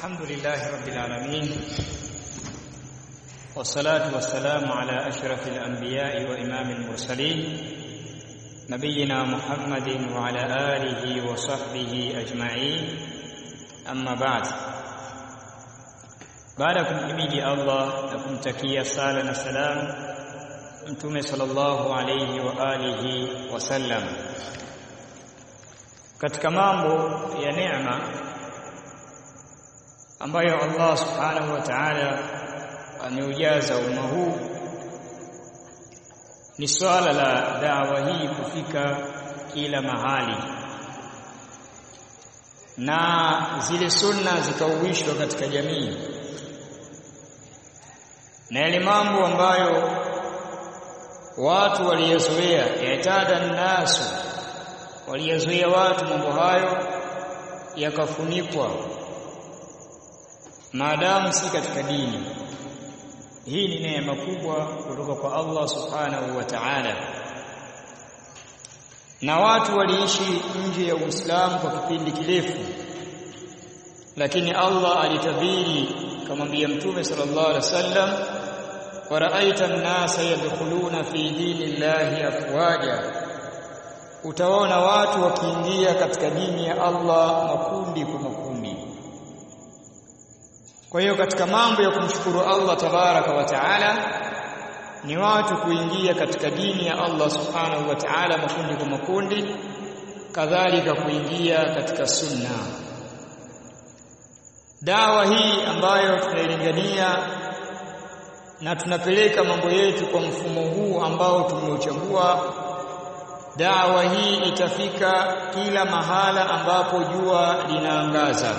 الحمد لله رب العالمين والصلاة والسلام على أشرف الأنبياء وإمام المرسلين نبينا محمد وعلى آله وصحبه أجمعين أما بعد baada ya kumhimidi Allah na kumtakia sala na salam Mtume sallallahu alayhi wa alihi wasallam katika mambo ya neema ambayo Allah subhanahu wa ta'ala ameujaza umma huu ni swala la dawa hii kufika kila mahali na zile sunna zikauishwa katika jamii na yale mambo ambayo watu waliyazoea yatada nasu waliyazoea watu mambo hayo yakafunikwa maadamu si katika dini hii ni neema kubwa kutoka kwa Allah subhanahu wa ta'ala na watu waliishi nje ya Uislamu kwa kipindi kirefu lakini Allah alitabiri kamwambia mtume sallallahu alaihi wasallam waraaita an-nasa yadkhuluna fi dinillahi afwaja utaona watu wakiingia katika dini ya Allah makundi kwa makundi kwa hiyo katika mambo ya kumshukuru Allah tabaraka wa taala ni watu kuingia katika dini ya Allah subhanahu wa ta'ala makundi kwa makundi kadhalika kuingia katika sunna dawa hii ambayo tunailingania na tunapeleka mambo yetu kwa mfumo huu ambao tumeuchagua dawa hii itafika kila mahala ambapo jua linaangaza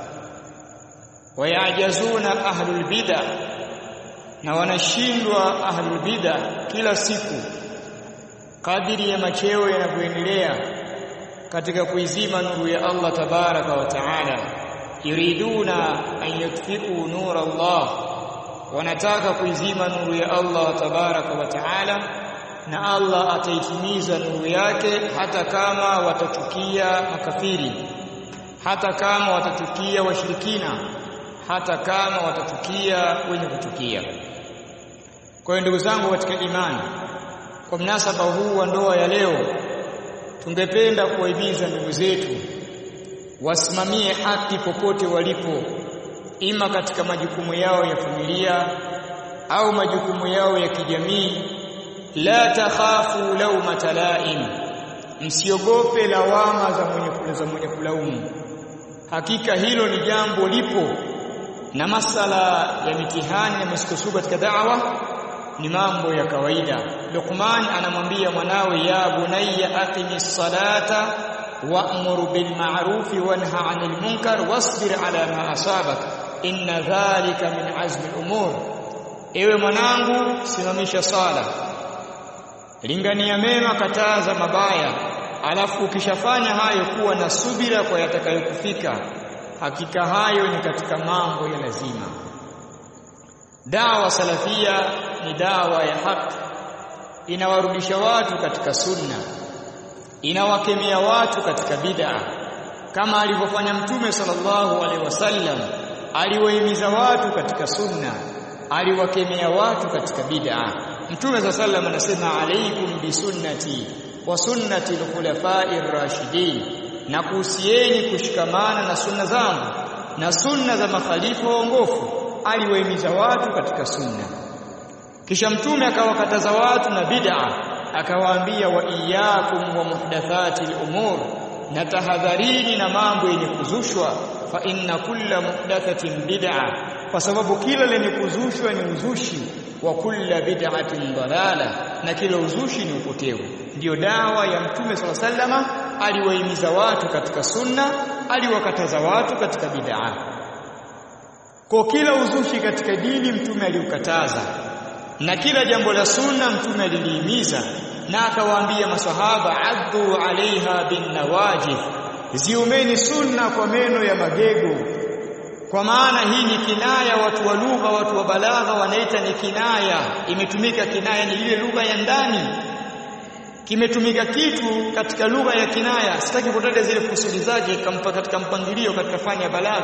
wayajazuna ahlul bid'a na wanashindwa ahlul bid'a kila siku kadiri ya macheo yanavyoendelea katika kuizima nuru ya Allah tabaraka wa taala yuriduna an yutfi'u nur Allah wanataka kuizima nuru ya Allah tabaraka wa taala na Allah ataitimiza nuru yake hata kama watachukia makafiri hata kama watachukia washirikina hata kama watachukia wenye kuchukia kwa hiyo ndugu zangu katika imani kwa mnasaba huu wa ndoa ya leo tungependa kuwahimiza ndugu zetu wasimamie haki popote walipo ima katika majukumu yao ya familia au majukumu yao ya kijamii la takhafu laumata laim msiogope lawama za mwenye za mwenye kulaumu hakika hilo ni jambo lipo na masala ya mitihani na misukosuko katika da'wa ni mambo ya kawaida Luqman anamwambia mwanawe ya bunayya aqimis salata wa'mur bil ma'ruf wanha 'anil munkar wasbir 'ala ma asabak inna dhalika min azmi al-umur ewe mwanangu simamisha sala lingania mema kataza mabaya alafu ukishafanya hayo kuwa na subira kwa yatakayokufika hakika hayo ni katika mambo ya lazima dawa salafia ni dawa ya haki inawarudisha watu katika sunna inawakemea watu katika bid'a kama alivyofanya mtume sallallahu alaihi wasallam aliwahimiza watu katika sunna aliwakemea watu katika bid'a mtume sallallahu alaihi anasema alaikum bisunnati wa sunnati al-khulafa'i ar-rashidin na kuhusieni kushikamana na sunna zangu na sunna za makhalifa waongofu aliwahimiza watu katika sunna kisha mtume akawakataza watu na bid'a akawaambia wa iyyakum wa muhdathati al-umur na tahadharini na mambo yenye kuzushwa fa inna kulla muhdathatin bid'a kwa sababu kila lenye kuzushwa ni uzushi wa kulla bid'atin dalala na kila uzushi ni upotevu ndiyo dawa ya mtume sala sallama aliwahimiza watu katika sunna aliwakataza watu katika bid'a kwa kila uzushi katika dini mtume aliukataza na kila jambo la sunna mtume alilihimiza na akawaambia masahaba addu alaiha bin nawajif ziumeni sunna kwa meno ya magego kwa maana hii ni kinaya watu wa lugha watu wa balagha wanaita ni kinaya imetumika kinaya ni ile lugha ya ndani kimetumika kitu katika lugha ya kinaya sitaki kutaja zile kusudi zake kampa katika mpangilio katika fani ya balagha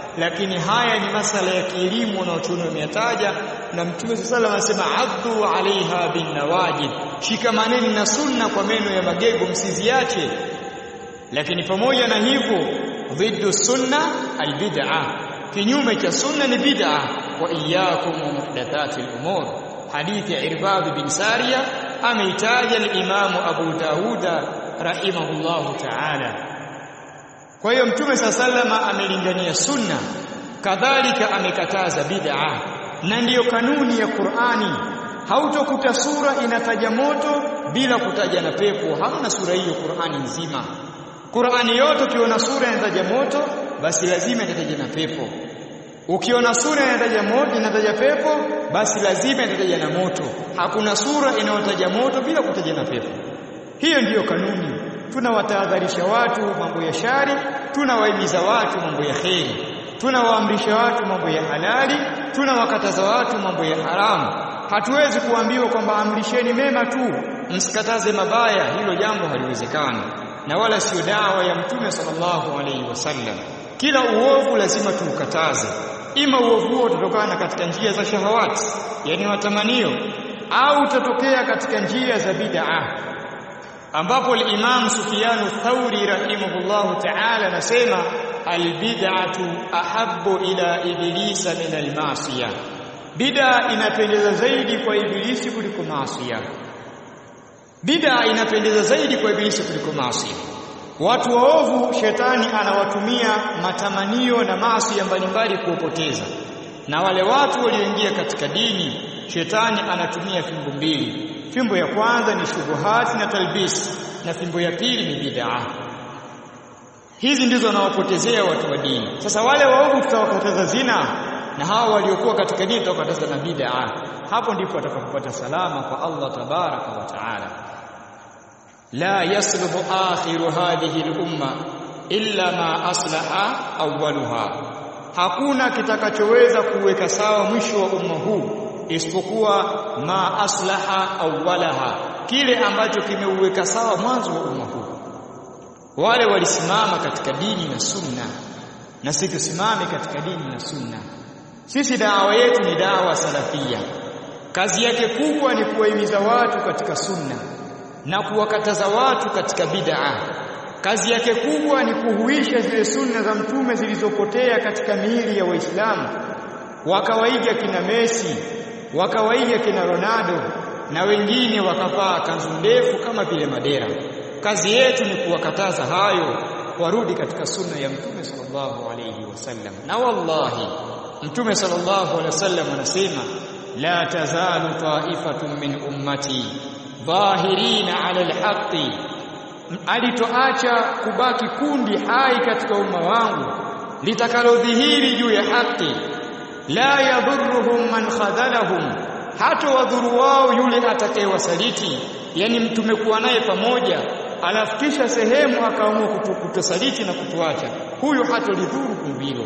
lakini haya ni masala ya kielimu na wachuni wameyataja na mtume sallallahu alayhi wasallam anasema addu alaiha bin nawajid shikamaneni na sunna kwa meno ya magego msiziache lakini pamoja na hivyo dhiddu sunna albid'a kinyume cha sunna ni bid'a wa iyyakum muhdathati al-umur hadithi ya Irbad bin Sariya ameitaja al-Imam Abu Dauda rahimahullahu ta'ala kwa hiyo mtume sallama amelingania sunna kadhalika amekataza bid'a na ndiyo kanuni ya Qur'ani hautokuta sura inataja moto bila kutaja na pepo hamna sura hiyo Qur'ani nzima Qur'ani yote ukiona sura inataja moto basi lazima itataja na pepo ukiona sura inataja moto inataja pepo basi lazima itataja na moto hakuna sura inayotaja moto bila kutaja na pepo hiyo ndiyo kanuni tunawatahadharisha watu mambo ya shari tunawahimiza watu mambo ya kheri tunawaamrisha watu mambo ya halali tunawakataza watu mambo ya haramu hatuwezi kuambiwa kwamba amrisheni mema tu msikataze mabaya hilo jambo haliwezekani na wala sio dawa ya mtume sallallahu alaihi wasallam kila uovu lazima tuukataze ima uovu huo utatokana katika njia za shahawati yani matamanio au utatokea katika njia za bid'a ambapo al-Imam Sufyan ath-Thauri rahimahullahu ta'ala anasema al-bid'atu ahabbu ila iblisa min al-ma'siyah bid'a inapendeza zaidi kwa ibilisi kuliko maasiya bid'a inapendeza zaidi kwa ibilisi kuliko maasiya watu waovu shetani anawatumia matamanio na maasi mbalimbali kuwapoteza na wale watu walioingia katika dini shetani anatumia fimbo mbili fimbo ya kwanza ni shubuhati na talbis na fimbo ya pili ni bid'a hizi ndizo wanawapotezea watu wa dini sasa wale waovu tutawakataza zina na hawa waliokuwa katika dini tutawakataza na bid'a hapo ndipo watakapopata salama kwa Allah tabaraka wa taala la yasluhu akhiru hadhihi al-umma illa ma aslaha awwaluha hakuna kitakachoweza kuweka sawa mwisho wa umma huu isipokuwa ma aslaha awwalaha kile ambacho kimeuweka sawa mwanzo wa umma huu wale walisimama katika dini na sunna na sisi tusimame katika dini na sunna sisi dawa yetu ni dawa salafia kazi yake kubwa ni kuwahimiza watu katika sunna na kuwakataza watu katika bid'a kazi yake kubwa ni kuhuisha zile sunna za mtume zilizopotea katika miili ya waislamu wakawaiga kina Messi wakawaiga kina Ronaldo na wengine wakavaa kanzu ndefu kama vile madera kazi yetu ni kuwakataza hayo warudi katika sunna ya mtume sallallahu alayhi wasallam na wallahi mtume sallallahu alayhi wasallam anasema la tazalu ta'ifatun min ummati dhahirina ala alhaqi alitoacha kubaki kundi hai katika umma wangu litakalodhihiri juu ya haki la yadhurruhum man khadhalahum hata wadhuru wao yule atakayewasaliti yani tumekuwa naye pamoja alafu kisha sehemu akaamua kutosaliti na kutuacha huyo hatolidhuru kundi hilo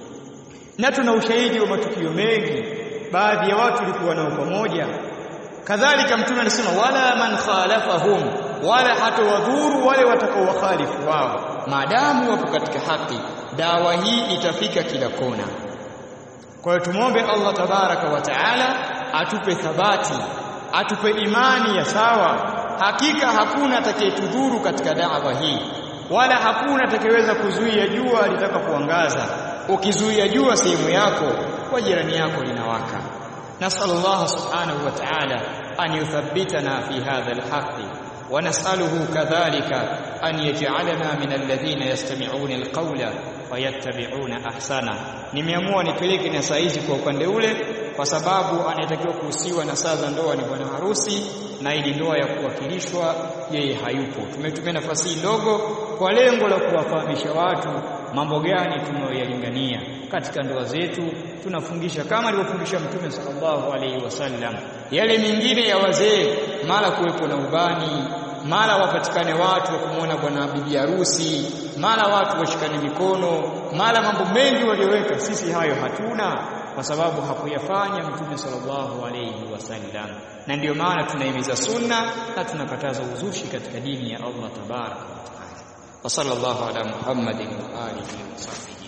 na tuna ushahidi wa matukio mengi baadhi ya watu walikuwa nao pamoja kadhalika mtume anasema wala man khalafahum wala hatawadhuru wale watakaowakhalifu wao maadamu wapo katika haki dawa hii itafika kila kona kwa hiyo tumwombe Allah tabaraka wa taala atupe thabati atupe imani ya sawa hakika hakuna atakayetudhuru katika dawa hii wala hakuna atakayeweza kuzuia jua litakapoangaza ukizuia jua sehemu yako kwa jirani yako linawaka نسأل الله سبحانه وتعالى أن يثبتنا في هذا الحق ونسأله كذلك أن يجعلنا من الذين يستمعون القول ويتبعون أحسنه nimeamua nipeleke na saizi kwa upande ule kwa sababu anayetakiwa kuhusiwa na saa za ndoa ni bwana harusi na ili ndoa ya kuwakilishwa yeye hayupo tumetumia nafasi hii ndogo kwa lengo la kuwafahamisha watu mambo gani tunayoyalingania katika ndoa zetu tunafungisha kama alivyofundisha mtume sallallahu alaihi wasallam yale mengine ya wazee mara kuwepo na ubani mara wapatikane watu wa kumwona bwana bibi harusi mara watu washikane mikono mara mambo mengi walioweka sisi hayo hatuna kwa sababu hakuyafanya mtume sallallahu alayhi wasallam na ndiyo maana tunahimiza sunna na tunakataza uzushi katika dini ya Allah tabaraka wa taala wa sallallahu ala muhammadin wa alihi wa sahbihi